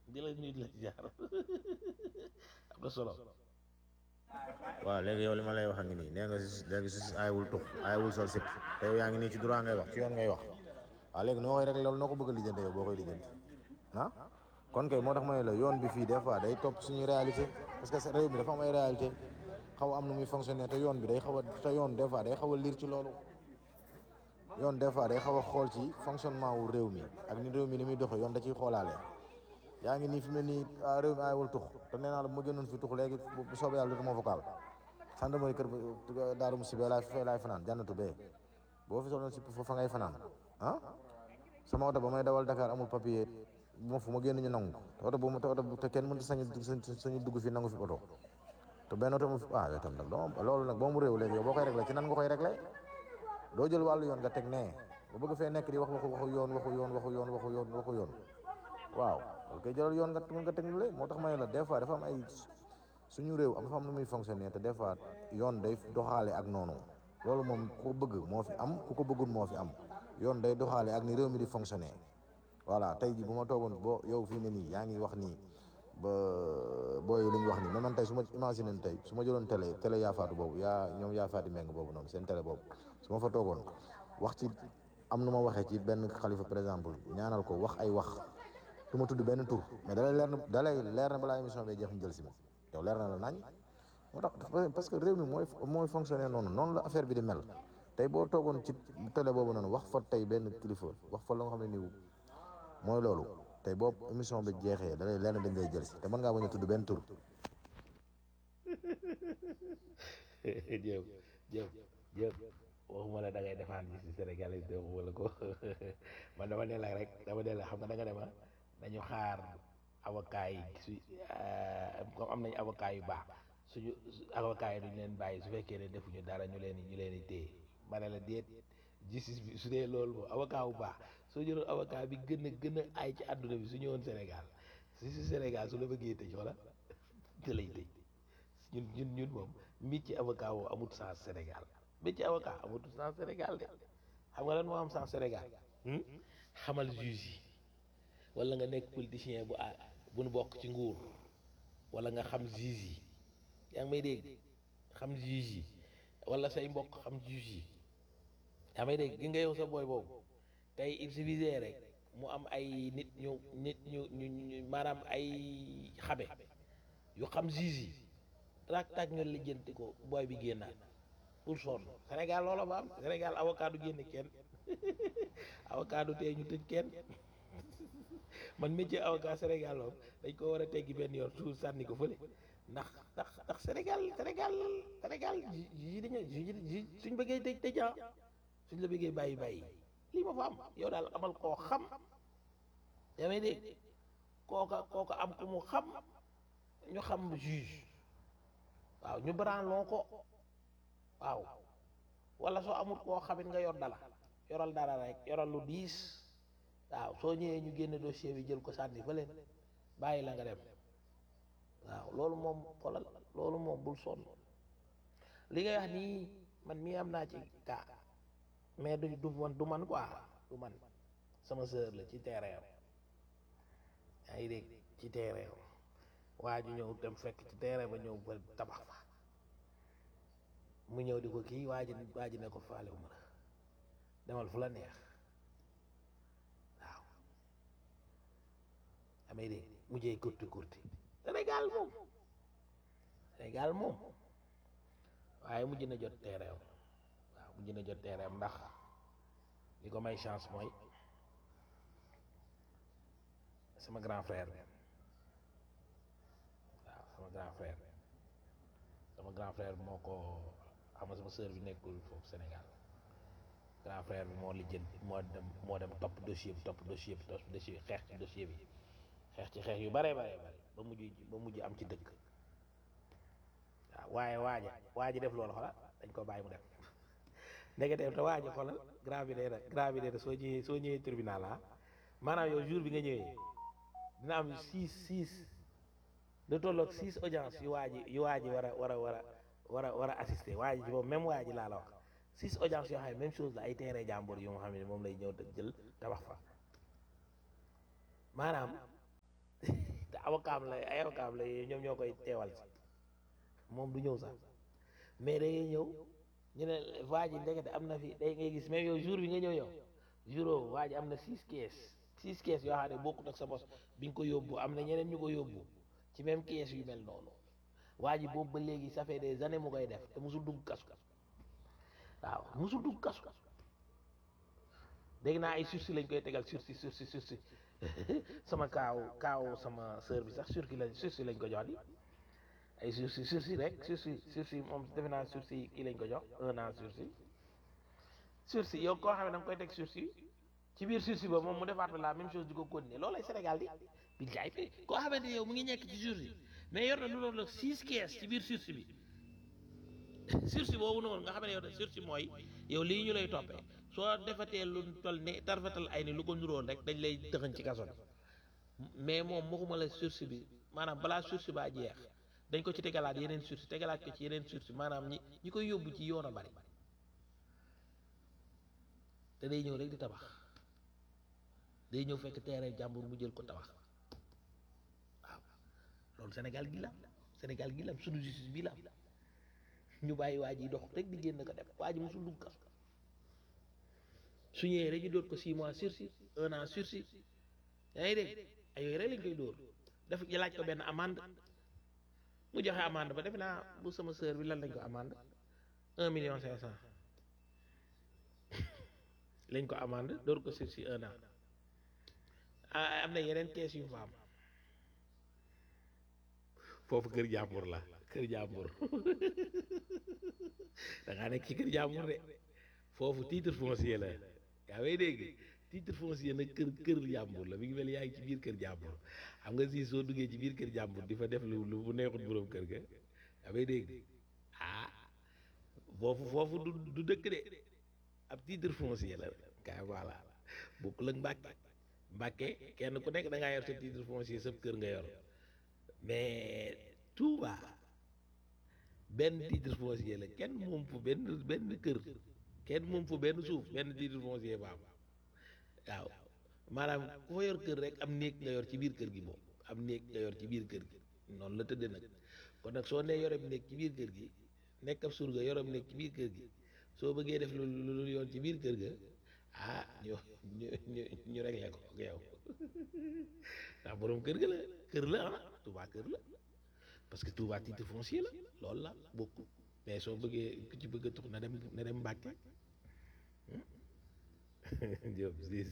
di la nuyu di la jaar am na solo waaw léegi yow li ma lay wax a ngi nii nee nga si léegi si aayewul tux aayewul sol sip te yow yaa ngi nii ci droit ngay wax ci yoon ngay wax waaw léegi noo koy rek loolu noo ko bëgg a lijjante yow boo koy lijjanti ah kon kay moo tax ma ne la yoon bi fii des fois day topp suñuy réalité parce que réew mi dafa am ay réalité xaw a am nu muy fonctionner te yoon bi day xaw a te yoon des fois day xaw a liir ci loolu yoon des fois day xaw a xool ci fonctionnement wu réew mi ak ni réew mi ni muy doxee yoon da ciy xoolaale yaa ngi nii fi mu ne nii ah réew mi aayewul tux te nee naa la bu ma génnoon fi tux léegi bu soobee yàlla dootuma vocal gendarmerie kër daaru musi bee laay fee laay fanaan jànnatu bee boo fi soloon si fa ngay fanaan ah sama oto ba may dawal Dakar amul papier bu ma fu ma génn ñu nangu te oto bu ma te oto te kenn mënut sañu sañu dugg fi nangu fi oto te benn oto mu fi ah yow tam nag doo loolu nag boo mu réew léegi yow boo koy réglé ci nan nga koy réglé doo jël wàllu yoon nga teg nee ba bëgg fee nekk di wax waxu waxu yoon waxu yoon waxu yoon waxu yoon waxu yoon waaw loolu koy jëlal yoon nga nga teg le moo tax ma ne la des fois dafa am ay suñu réew am dafa am nu muy fonctionner te des fois yoon day doxaale ak noonu loolu moom ku ko bëgg moo fi am ku ko bëggul moo fi am yoon day doxaale ak ni réew mi di fonctionner voilà tey ji bu ma toogoon boo yow fii ne nii yaa ngi wax nii ba booy li ñu wax nii mais man tey su ma imaginer tey su ma jëloon télé télé yaafaatu boobu yaa ñoom yaafaati meng boobu noonu seen télé boobu su ma fa toogoon wax ci am nu ma waxee ci benn xalifa par exemple ñaanal ko wax ay wax du ma tudd benn tur mais dalay leer na dalay leer na balaa émission bi jeex ñu jël si ma yow leer na la nañ moo tax parce que réew mi mooy mooy fonctionner noonu noonu la affaire bi di mel tey boo toogoon ci télé boobu noonu wax fa tey benn kilifa wax fa la nga xam ne nii mooy loolu tey boobu émission bi jeexee dalay leer na dañ lay jël si te mën ngaa bañ a tudd benn tur. jëw jëw jëw waxuma la da ngay defaan bi si sénégalais de wala ko man dama ne la rek dama ne la xam nga da nga dema dañu xaar avocat yi su comme am nañu avocat yu baax suñu avocat yi duñ leen bàyyi su fekkee ne defuñu dara ñu leen ñu leen di téye ma ne la déet justice bi su dee loolu moom avocat bu baax soo jëloon avocat bi gën a gën a ay ci àdduna bi su ñëwoon Sénégal si si Sénégal su la bëggee tëj wala te lay tëj ñun ñun ñun moom métier avocat woo amut sens Sénégal métier avocat amut sens Sénégal de xam nga lan moo am sens Sénégal xamal juge yi wala nga nekk politicien bu a bu nu bokk ci nguur wala nga xam juge yi yaa ngi may dégg xam juge yi wala say mbokk xam juge yi yaa may dégg gi nga yow sa booy boobu tey il suffisait rek mu am ay nit ñu nit ñu ñu ñu maanaam ay xabe yu xam juge yi tak tak ñu lijjanti ko booy bi génnaat pour sonn Sénégal loola ba am Sénégal avocat du génne kenn avocat du tee ñu tëj kenn man métier avocat Sénégal moom dañ ko war a teggi benn yoon suuf sànni ko fële ndax ndax ndax Sénégal Sénégal Sénégal yi dañu ji suñ bëggee tëj tëj ah suñ la bëggee bàyyi bàyyi lii ma fa am yow daal amal koo xam yaa may dégg kooka kooka am ku mu xam ñu xam juge waaw ñu branloo ko waaw wala soo amul koo xamit nga yor dala yoral dara rek yoral lu diis waaw soo ñëwee ñu génne dossier bi jël ko sànni fa leen bàyyi la nga dem waaw loolu moom xoolal loolu moom bul sonn li ngay wax nii man mii am naa ci kaa mais du du man du man quoi du man sama sœur la ci terrain yaa ngi dégg ci terrain waa ji ñëw dem fekk ci terrain ba ñëw ba tabax fa mu ñëw di ko kii waa ji waa ji ne ko faale wu ma la demal fu la neex waaw amee de mujjee kurti kurti Sénégal moom Sénégal moom waaye mujj na jot terrain waaw mujj na jot terrain ndax li ko may chance mooy sama grand frère waaw sama grand frère sama grand frère moo ko xam nga sama sœur bi nekkul foofu Sénégal grand frère bi moo lijjanti moo dem moo dem topp dossier bi topp dossier bi topp dossier bi xeex ci dossier bi xeex ci xeex yu bare bare bare ba mujj ba mujj am ci dëkk waaw waaye waaja waa ji def loolu xoolal dañ ko bàyyi mu dem ndekete te waaja xoolal grand bi nee na grand bi nee na soo ñëwee soo ñëwee tribunal ah maanaam yow jour bi nga ñëwee dina am six six lu tolloog six audience yu waa ji yu waa ji war a war a war a war a war a assister waa ji ci moom même waa ji laa la wax six audience yoo xam ne même chose la ay terrain jàmbur yu nga xam ne moom lay ñëw jël tabax fa maanaam avocat am la ay avocat am la ñoom ñoo koy teewal si moom du ñëw sax mais da ngay ñëw ñu ne waa ji ndekete am na fi day ngay gis même yow jour bi nga ñëw yow jour waa ji am na six kees six kees yoo xam ne bokkut ak sa bos bi nga ko yóbbu am na ñeneen ñu ko yóbbu ci même kees yu mel noonu waa ji boobu ba léegi ça fait des années mu koy def te musul dugg kasu waaw musul dugg kasu dégg naa ay sursis lañ koy tegal sursis sursis sursis sama kaaw kaaw sama sœur bi sax sursis lañ sursis lañ ko jox di ay sursis sursis rek sursis sursis moom defe naa sursis kii lañ ko jox un an sursis sursis yow koo xam ne da nga koy teg sursis ci biir sursis ba moom mu defaat la même chose di ko continuer loolu lay Sénégal di bi jaay fi koo xamante ne yow mu ngi nekk ci sursis mais yor na lu doon la six kees ci biir sursis bi sursis boobu noonu nga xam ne yow de sursis mooy yow lii ñu lay toppee soo defatee lu toll ne tarfatal ay ni lu ko nuróon rek dañ lay dëxañ ci kaso bi mais moom waxuma la sursis bi maanaam balaa sursis baa jeex dañ ko ci tegalaat yeneen sursis tegalaat ko ci yeneen sursis maanaam ñi ñi koy yóbbu ci yoon a bari te day ñëw rek di tabax day ñëw fekk terrain jàmbur mu jël ko tabax waaw loolu Sénégal gi la Sénégal gi la suñu justice bi la ñu bàyyi waa ji dox rek di génn ko dem waa ji mosul dugg kaso su ñëwee rek ñu dóor ko six mois sursis un an sursis yaa ngi dégg ay yooyu rek lañ koy dóor def laaj ko benn amende mu joxe amende ba defe naa bu sama sœur bi lan lañ ko amende un million cinq cent lañ ko amende dóor ko sursis un an ah am na yeneen kees yu fa am foofu kër jàmbur la kër jàmbur da ngaa nekk ci kër jàmbur de foofu titre foncier la yaa may dégg titre foncier nag kër kër jàmbur la mi ngi mel yaa ngi ci biir kër jàmbur xam nga si soo duggee ci biir kër jàmbur di fa def lu lu bu neexut boroom kër ga yaa may dégg ah foofu foofu du du dëkk de ab titre foncier la kay voilà bokkul ak Mbàkke Mbàkke kenn ku nekk da ngaa yor sa titre foncier sa kër nga yor mais Touba benn titre foncier la kenn moom fu benn benn kër kenn moom fu benn suuf benn titre foncier ba am waaw maanaam ku fa yor kër rek am néeg nga yor ci biir kër gi moom am néeg nga yor ci biir kër gi noonu la tëddee nag kon nag soo nee yorem néeg ci biir kër gi nekk ab surga yorem néeg ci biir kër gi soo bëggee def lu lu yoon ci biir kër ga ah ñu ñu ñu ñu réglé ko ak yow ndax borom kër ga la kër la ah Touba kër la parce que Touba titre foncier la loolu la bokk mais soo bëggee ku ci bëgg a tux na dem na dem Mbàkke Diop siis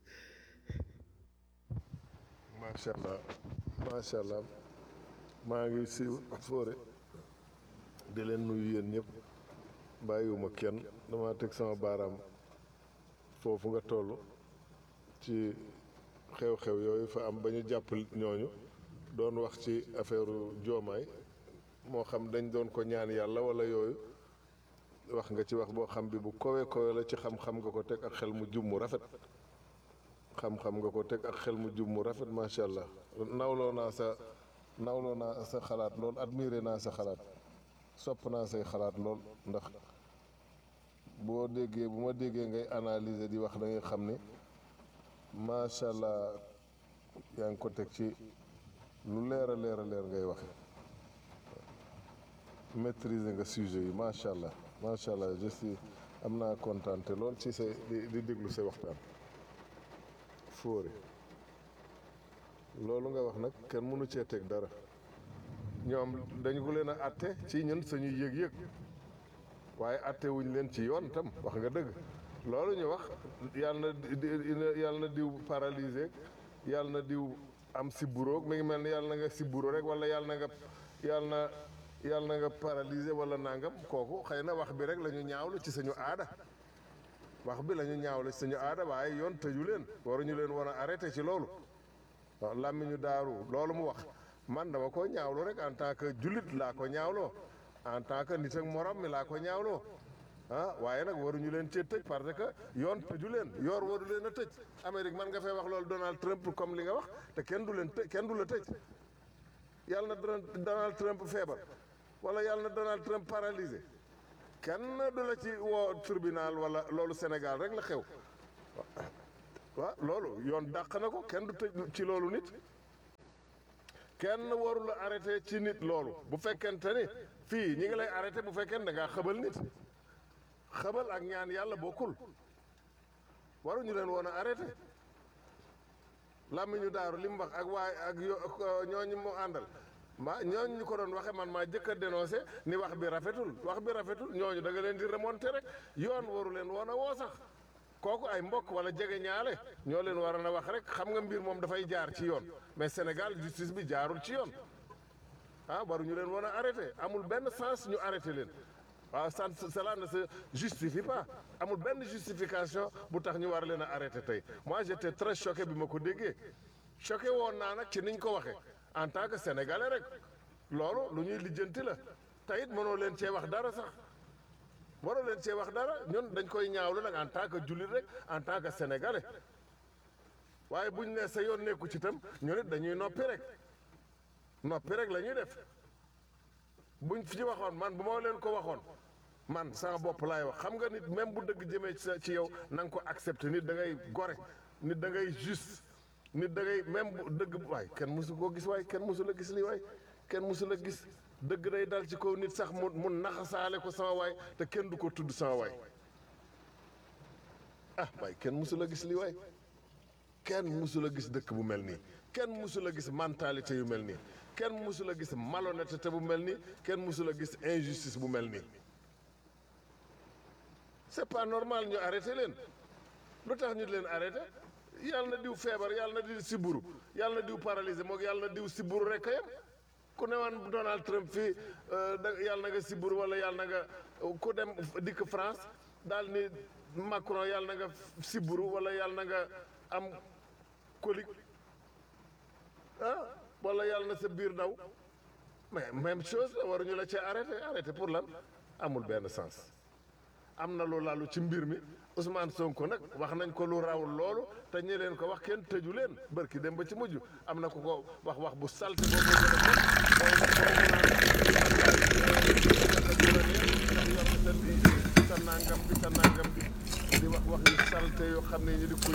macha allah macha allah maa ngi si foore di leen nuyu yéen ñëpp bàyyiwuma kenn dama teg sama baaraam foofu nga toll ci xew-xew yooyu fa am ba ñu jàpp ñooñu doon wax ci affaire joomaay moo xam dañ doon ko ñaan yàlla wala yooyu wax nga ci wax boo xam bi bu kowe kowe la ci xam-xam nga ko teg ak xel mu jub mu rafet xam-xam nga ko teg ak xel mu jub mu rafet macha allah nawloo naa sa nawloo naa sa xalaat lool admiré naa sa xalaat sopp naa say xalaat lool ndax boo déggee bu ma déggee ngay analyser di wax da ngay xam ni macha allah yaa ngi ko teg ci lu leer a leer a leer ngay waxe maîtriser nga sujet yi macha allah macha allah je suis am naa kontaan te lool ci say di di déglu say waxtaan fóore loolu nga wax nag kenn mënu cee teg dara ñoom dañu ko leen a atte ci ñun suñuy yëg-yëg waaye atte wuñ leen ci yoon tam wax nga dëgg loolu ñu wax yàlla na yàlla na diw paralysé yàlla na diw am sibburoog mi ngi mel ni yàlla na nga sibburo rek wala yàlla na nga yàlla na yàlla na nga paralysé wala nangam kooku xëy na wax bi rek la ñu ñaawlu ci suñu aada wax bi la ñu ñaawlu ci suñu aada waaye yoon tëju leen waruñu leen war a arrêté ci loolu waaw làmmiñu daaru loolu mu wax man dama ko ñaawlu rek en tant que jullit laa ko ñaawloo en tant que nit ak morom mi laa ko ñaawloo ah waaye nag waruñu leen cee tëj parce que yoon tëju leen yoor waru leen a tëj Amérique man nga fay wax loolu Donald Trump comme li nga wax te kenn du leen tëj kenn du la tëj yàlla na Donald Trump feebar wala yàlla na Donald Trump paralysé kenn du la ci woo tribunal wala loolu Sénégal rek la xew waaw loolu yoon dàq na ko kenn du tëj ci loolu nit kenn warul a arrêté ci nit loolu bu fekkente ni fii ñi ngi lay arrêté bu fekkente da ngaa xëbal nit xëbal ak ñaan yàlla bokkul waruñu leen woon a arrêté làmmiñu daaru li mu wax ak waay ak yo ñooñu mu àndal ma ñooñu ñu ko doon waxe man maa jëkk a dénoncé ni wax bi rafetul wax bi rafetul ñooñu da nga leen di remonté rek yoon waru leen woon a woo sax kooku ay mbokk wala jege ñaale ñoo leen war a wax rek xam nga mbir moom dafay jaar ci yoon mais Sénégal justice bi jaarul ci yoon ah waruñu leen woon a arrêté amul benn sens ñu arrêté leen waaw ça cela ne se justifie pas amul benn justification bu tax ñu war leen a arrêté tey moi j'étais très choqué bi ma ko déggee choqué woon naa nag ci niñ ko waxee en tant que sénégalais rek loolu lu ñuy lijjanti la te it mënoo leen cee wax dara sax waroo leen cee wax dara ñun dañ koy ñaawlu nag en tant que jullit rek en tant que sénégalais waaye buñ ne sa yoon nekku ci tam ñun it dañuy noppi rek noppi rek la ñuy def buñ fi waxoon man bu ma leen ko waxoon man sama bopp laay wax xam nga nit même bu dëgg jëmee ci sa ci yow na nga ko accepté nit da ngay gore nit da ngay juste nit da ngay même bu dëgg waay kenn mosu koo gis waay kenn mosu la gis lii waay kenn mosu la gis dëgg day dal ci kaw nit sax mu mu naxasaale ko sama waay te kenn du ko tudd sama waay ah waay kenn mosu la gis lii waay kenn mosu la gis dëkk bu mel nii kenn mosu la gis mentalité yu mel nii kenn mosu la gis malhonnêteté bu mel nii kenn mosu la gis injustice bu mel nii c'est pas normal ñu arrêté leen lu tax ñu leen arrêté yàlla na diw feebar yàlla na diw siburu yàlla na diw paralysé moog yàlla na diw siburu rek a yem ku ne woon Donald Trump fii da yàlla na nga siburu wala yàlla na nga ku dem dikk France daal ni Macron yàlla na nga siburu wala yàlla na nga am colique ah wala yàlla na sa biir daw mais même chose la waruñu la cee arrêté arrêté pour lan amul benn sens am na lu lalu ci mbir mi Ousmane Sonko nag wax nañ ko lu raw loolu te ñi leen ko wax kenn tëju leen barki dem ba ci mujj am na ku ko wax wax bu salte boobu sa nangam bi sa nangam bi di wax wax yu salte yoo xam ne ñu di ko